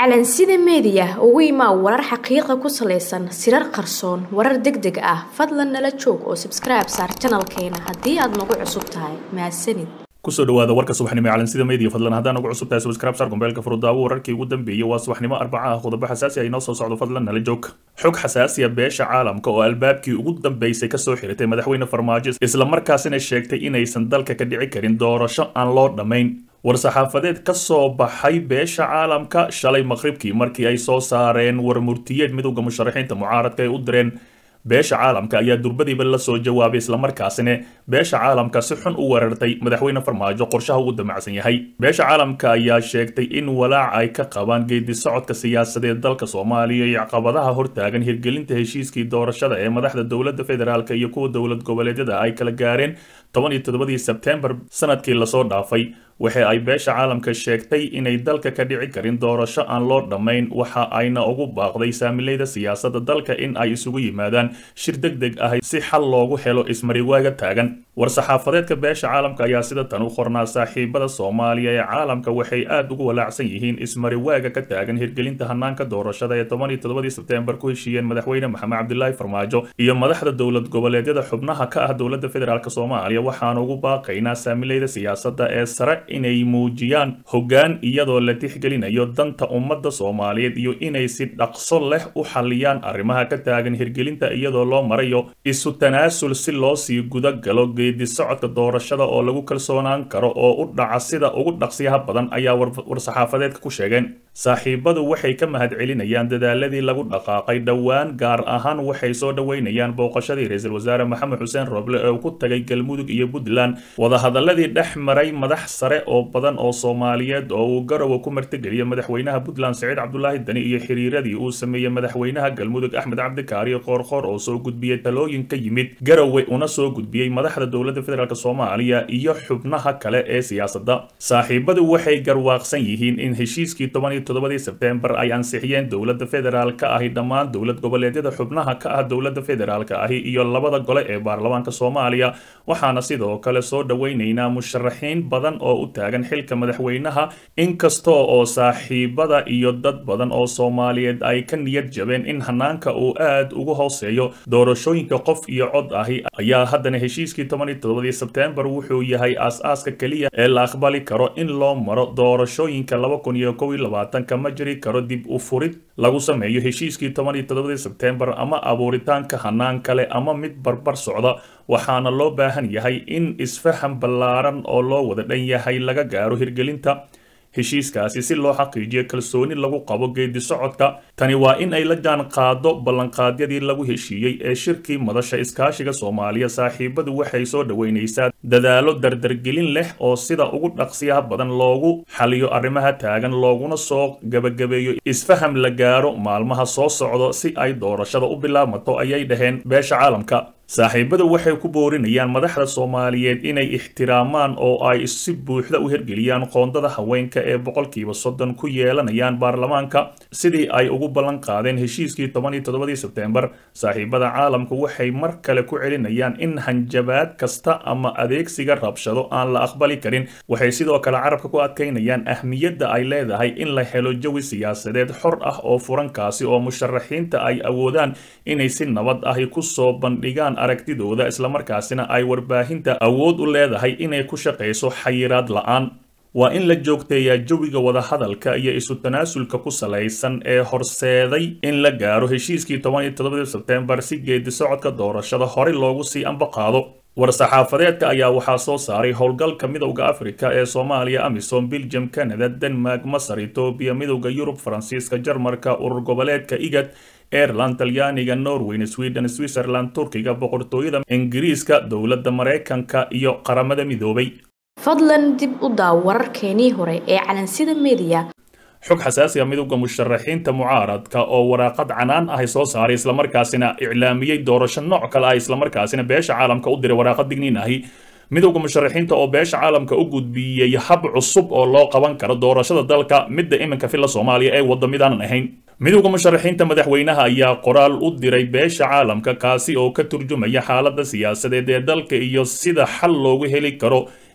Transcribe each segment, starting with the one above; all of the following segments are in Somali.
calansida meediya ugu imaa warar xaqiiqa ku salaysan sirar qarsoon warar deg deg ah fadlan nala joog oo sabskribe saar janalkeena haddii aad nagu cusub tahay mahadsanid kusoo dhawaada warka subaxnimo ee calansida media fadlan haddaan ugu cusub tahay subscribe sar gombeelka furudaawo wararkii ugu dambeeyey waa subaxnimo arbaca ah qodobo xasaasi ah inoo soo socdo fadlan nala joog xog xasaasiya beesha caalamka oo albaabkii ugu dambeysay kasoo xiritay madaxweyne farmaajo islamarkaasina sheegtay inaysan dalka ka dhici karin doorasho aan loo dhammayn war-saxaafadeed ka soo baxay beesha caalamka shalay maqribkii markii ay soo saareen warmurtiyeed midowda musharaxiinta mucaaradka ay u direen beesha caalamka ayaa durbadiiba la soo jawaabay islamarkaasina beesha caalamka si xun u weerartay madaxweyne farmaajo qorshaha uu damacsan yahay beesha caalamka ayaa sheegtay in walaac ay ka qabaan geedi socodka siyaasadeed dalka soomaaliya iyo caqabadaha hortaagan hirgelinta heshiiskii doorashada ee madaxda dowladda federaalk iyo kuwa dowlad goboleedyada ay kala gaareen toban iyo toddobadii sebtembar sanadkii lasoo dhaafay waxa ay beesha caalamka sheegtay inay dalka ka dhici karin doorasho aan loo dhammayn waxa ayna ugu baaqday saamileyda siyaasadda dalka in ay isugu yimaadaan shir deg deg ah si xal loogu helo ismariwaaga taagan war-saxaafadeedka beesha caalamka ayaa sida tan u qornaa saaxiibada soomaaliya ee caalamka waxay aad ugu walaacsan yihiin ismariwaaga ka taagan hirgelinta hanaanka doorashada ee toban iyo toddobadii sebtembar ku heshiiyeen madaxweyne maxamed cabdilaahi farmaajo iyo madaxda dowlad goboleedyada xubnaha ka ah dowladda federaalk soomaaliya waxaan ugu baaqaynaa saamileyda siyaasadda ee sare inay muujiyaan hoggaan iyadoo la tixgelinayo danta ummadda soomaaliyeed iyo inay si dhaqso leh u xalliyaan arrimaha ka taagan hirgelinta iyadoo loo marayo isu tanaasul si loo sii guda galo geedi socodka doorashada oo lagu kalsoonaan karo oo u dhaca sida ugu dhaqsiyaha badan ayaa war-saxaafadeedka ku sheegeen saaxiibadu waxay ka mahadcelinayaan dadaaladii lagu dhaqaaqay dhowaan gaar ahaan waxay soo dhoweynayaan booqashadii ra-iisul wasaare maxamed xuseen roble ee ku tagay galmudug iyo puntland wadahadaladii dhex maray madax sare oo badan oo soomaaliyeed oo uu garowe ku martigeliyay madaxweynaha puntland saciid cabdulaahi dani iyo xiriiradii uu sameeyey madaxweynaha galmudug axmed cabdikaariyo qoorqoor oo soo gudbiyey talooyin ka yimid garowe una soo gudbiyey madaxda dowladda federaalk soomaaliya iyo xubnaha kale ee siyaasadda saaxiibadu waxay garwaaqsan yihiin in heshiiskii toban iyo toddobadii sebtembar ay ansixiyeen dowladda federaalka ahi dhammaan dowlad goboleedyada xubnaha ka ah dowladda federaalka ahi iyo labada gole ee baarlamaanka soomaaliya waxaana sidoo kale soo dhoweynaynaa musharaxiin badan oo u taagan xilka madaxweynaha inkastoo oo saaxiibada iyo dad badan oo soomaaliyeed ay ka niyad jabeen in hanaanka uu aad ugu hooseeyo doorashooyinka qof iyo cod ahi ayaa haddana heshiiskii toban iyo toddobadii sebtembar wuxuu yahay aas-aaska keliya ee la aqbali karo in loo maro doorashooyinka laba kun iyo kow iyo labaatanka ma jiri karo dib u furid lagu sameeyo heshiiskii toban iyo toddobadii sebtembar ama abuuritaanka hanaan kale ama mid barbar socda waxaana loo baahan yahay in isfaham ballaaran oo loo wada dhan yahay laga gaaro hirgelinta heshiiskaasi si loo xaqiijiyo kalsooni lagu qabo geedi socodka tani waa in ay la jaan qaado ballanqaadyadii lagu heshiiyey ee shirkii madasha iskaashiga soomaaliya saaxiibadu waxay soo dhoweynaysaa dadaalo dardargelin leh oo sida ugu dhaqsiyaha badan loogu xaliyo arrimaha taagan looguna soo gabagabeeyo isfaham la gaaro maalmaha soo socdo si ay doorashada u bilaabmato ayay dhaheen beesha caalamka saaxiibadu waxay ku boorinayaan madaxda soomaaliyeed inay ixtiraamaan oo ay si buuxda u hirgeliyaan qoondada haweenka ee boqolkiiba soddon ku yeelanayaan baarlamaanka sidii ay ugu ballan qaadeen heshiiskii toban iyo toddobadii sebtembar saaxiibada caalamku waxay mar kale ku celinayaan in hanjabaad kasta ama adeegsiga rabshado aan la aqbali karin waxay sidoo kale carabka ku adkaynayaan ahmiyadda ay leedahay in la helo jawi siyaasadeed xor ah oo furankaasi oo musharaxiinta ay awoodaan inay si nabad ahi kusoo bandhigaan aragtidooda islamarkaasina ay warbaahinta awood u leedahay inay ku shaqayso xayiraad la-aan waa in la joogteeyaa jawiga wadahadalka iyo isu tanaasulka ku salaysan ee horseeday in la gaaro heshiiskii toban iyo toddobadii sebtembar si geedi socodka doorashada horey loogu sii ambaqaado war-saxaafadeedka ayaa waxaa soo saaray howlgalka midowda afrika ee soomaaliya amisom belgium canada denmark masar etoobiya midowda yurub faransiiska jarmarka urur goboleedka igad aireland talyaaniga norweyn sweden switzerland turkiga boqortooyada ingiriiska dowladda maraykanka iyo qaramada midoobay fadlan dib u daaw wararkeenii hore ee calansida media xog xasaasiga midowda musharaxiinta mucaaradka oo waraaqad canaan ahy soo saaray islamarkaasina iclaamiyey doorasho nooc kale ah islamarkaasina beesha caalamka u diray waraaqad digniin ahi midowda musharaxiinta oo beesha caalamka u gudbiyey hab cusub oo loo qaban karo doorashada dalka midda iminka filla soomaaliya ee wadda midaanan ahayn midowda musharaxiinta madaxweynaha ayaa qoraal u diray beesha caalamka kaasi oo ka turjumaya xaaladda siyaasadeed ee dalka iyo sida xal loogu heli karo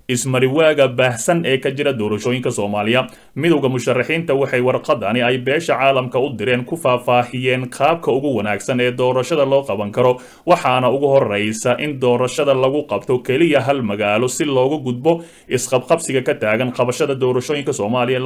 ismariwaaga baahsan ee ka jira doorashooyinka soomaaliya midowda musharaxiinta waxay warqadani ay beesha caalamka u direen ku faahfaahiyeen qaabka ugu wanaagsan ee doorashada loo qaban karo waxaana ugu horeysa in doorashada lagu qabto keliya hal magaalo si loogu gudbo isqabqabsiga ka taagan qabashada doorashooyinka soomaaliya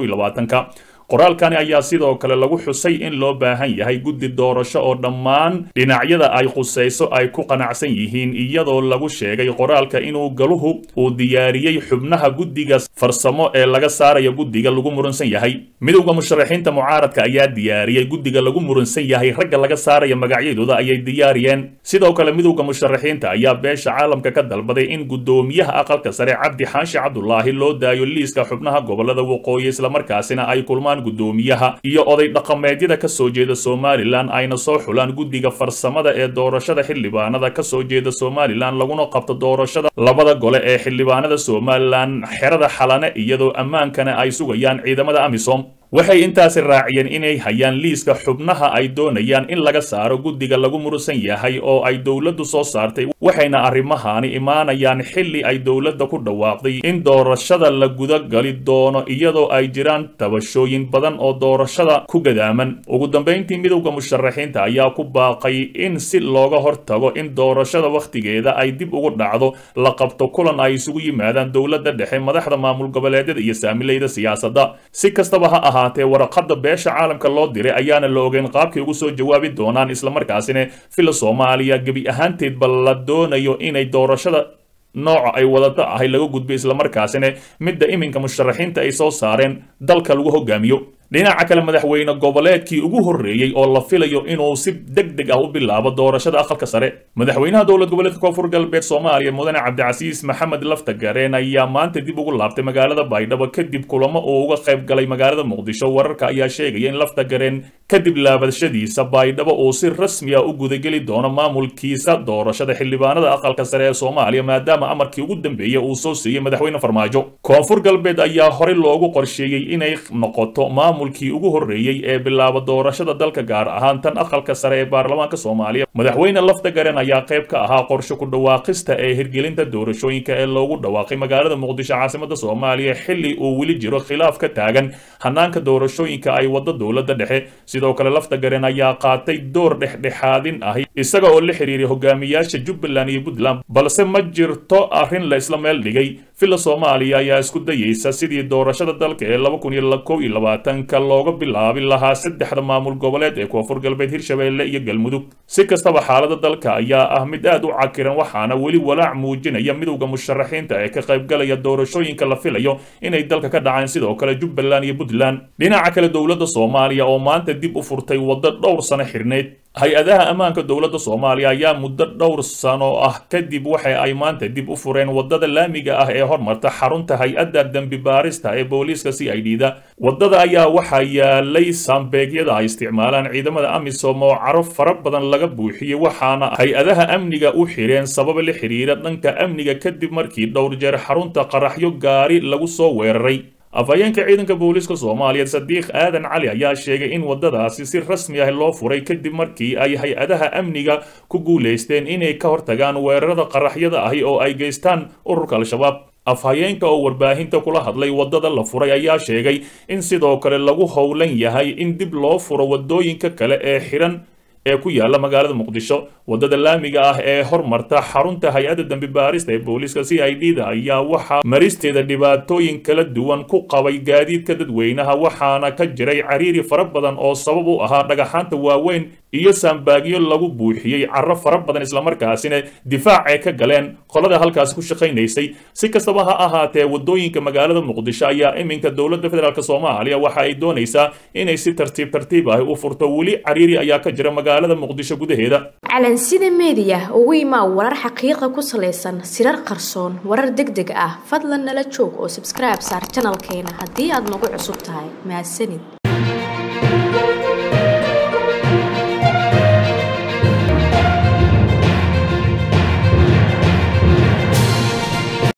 ka qoraalkani ayaa sidoo kale lagu xusay in loo baahan yahay guddi doorasho oo dhammaan dhinacyada ay qusayso ay ku qanacsan yihiin iyadoo lagu sheegay qoraalka inuu galuhu uu diyaariyey xubnaha guddiga farsamo ee laga saaraya guddiga lagu muransan yahay midowda musharaxiinta mucaaradka ayaa diyaariyey guddiga lagu muransan yahay ragga laga saaraya magacyadooda ayay diyaariyeen sidoo kale midowda musharaxiinta ayaa beesha caalamka ka dalbaday in guddoomiyaha aqalka sare cabdi xaashi cabdulaahi loo daayo liiska xubnaha gobolada waqooyi islamarkaasina ay kulmaan gudoomiyaha iyo oday dhaqameedyada ka soo jeeda somalilan ayna soo xulaan guddiga farsamada ee doorashada xildhibaanada ka soo jeeda somalilan laguna qabto doorashada labada gole ee xildhibaanada somalilan xerada xalane iyadoo ammaankana ay sugayaan ciidamada amisom waxay intaasi raaciyeen inay hayaan liiska xubnaha ay doonayaan in laga saaro guddiga lagu murusan yahay oo ay dowladdu soo saartay waxayna arrimahani imaanayaan xilli ay dowladda ku dhawaaqday in doorashada la gudagali doono iyadoo ay jiraan tabashooyin badan oo doorashada ku gadaaman ugu dambayntii midowda musharaxiinta ayaa ku baaqay in si looga hortago in doorashada wakhtigeeda ay dib ugu dhacdo la qabto kulan ay isugu yimaadaan dowladda dhexe madaxda maamul goboleedyada iyo saamilayda siyaasadda si kastaba ha ahaatee waraqada beesha caalamka loo diray ayaana la ogeyn qaabkay ugu soo jawaabi doonaan islamarkaasina fila soomaaliya gebi ahaanteedba la doonayo inay doorashada nooca ay wadato ahay laga gudbo islamarkaasina midda iminka musharaxiinta ay soo saareen dalka lagu hogaamiyo dhinaca kale madaxweyne goboleedkii ugu horreeyey oo la filayo inuu si deg deg ah u bilaabo doorashada aqalka sare madaxweynaha dowlad goboleedka koonfur galbeed soomaaliya mudane cabdicasiis maxamed laftagareen ayaa maanta dib ugu laabtay magaalada baydhabo kadib kulamo uu uga qayb galay magaalada muqdisho wararka ayaa sheegaya in laftagareen kadib laabashadiisa baydhabo uu si rasmi ah u gudageli doono maamulkiisa doorashada xildhibaanada aqalka sare ee soomaaliya maadaama amarkii ugu dambeeyey uu soo siiyey madaxweyne farmaajo koonfur galbeed ayaa horey loogu qorsheeyey inay noqoto maamulkii ugu horreeyey ee bilaaba doorashada dalka gaar ahaan tan aqalka sare ee baarlamaanka soomaaliya madaxweyne laftagaren ayaa qayb ka ahaa qorshe ku dhawaaqista ee hirgelinta doorashooyinka ee loogu dhawaaqay magaalada muqdisho caasimada soomaaliya xilli uu weli jiro khilaaf ka taagan hanaanka doorashooyinka ay wada dowladda dhexe sidoo kale laftagaren ayaa qaatay door dhexdhexaadin ahi isaga oo la xiriiray hogaamiyaasha jubbaland iyo puntland balse ma jirto arrin la isla meel dhigay villa soomaaliya ayaa isku dayeysa sidii doorashada dalka ee laba kun iyo kow iyo labaatanka looga bilaabi lahaa saddexda maamul goboleed ee koonfur galbeed hirshabeelle iyo galmudug si kastaba xaalada dalka ayaa ah mid aad u cakiran waxaana weli walaac muujinaya midowda musharaxiinta ee ka qaybgalaya doorashooyinka la filayo inay dalka ka dhacaan sidoo kale jubbaland iyo puntland dhinaca kale dowladda soomaaliya oo maanta dib u furtay waddo dhowr sano xirneyd hay-adaha ammaanka dowladda soomaaliya ayaa muddo dhowr sano ah kadib waxa ay maanta dib u fureen waddada laamiga ah ee hormarta xarunta hay-adda dembi baarista ee booliiska c i d da waddada ayaa waxaa yaalay saambeegyada ay isticmaalaan ciidamada amisom oo caro fara badan laga buuxiyey waxaana hay-adaha amniga u xireen sabab la xiriira dhanka amniga kadib markii dhowr jeer xarunta qaraxyo gaari lagu soo weeraray afhayeenka ciidanka booliiska soomaaliya sadiiq aadan cali ayaa sheegay in waddadaasi si rasmi ah loo furay kadib markii ay hay-adaha amniga ku guulaysteen inay ka hortagaan weerarada qaraxyada ahi oo ay geystaan ururka al-shabaab afhayeenka oo warbaahinta kula hadlay waddada la furay ayaa sheegay in sidoo kale lagu howlan yahay in dib loo furo waddooyinka kale ee xiran ee ku yaala magaalada muqdisho waddada laamiga ah ee hormarta xarunta hay-adda dembi baarista ee booliiska c i d da ayaa waxaa maristeeda dhibaatooyin kala duwan ku qabay gaadiidka dadweynaha waxaana ka jiray cariiri fara badan oo sabab u ahaa dhagaxaanta waaweyn iyo saambaagyo lagu buuxiyey caro fara badan islamarkaasina difaac ay ka galeen qolada halkaasi ku shaqaynaysay si kastaba ha ahaatee waddooyinka magaalada muqdisho ayaa iminka dowladda federaalk soomaaliya waxa ay doonaysaa inay si tartiib tartiib ah u furto weli cariiri ayaa ka jira magaalada muqdisho gudaheeda calansida meediya ugu imaa warar xaqiiqa ku salaysan sirar qarsoon warar deg deg ah fadlan nala joog oo sabskribe saar janalkeena haddii aad nagu cusub tahay mahadsanid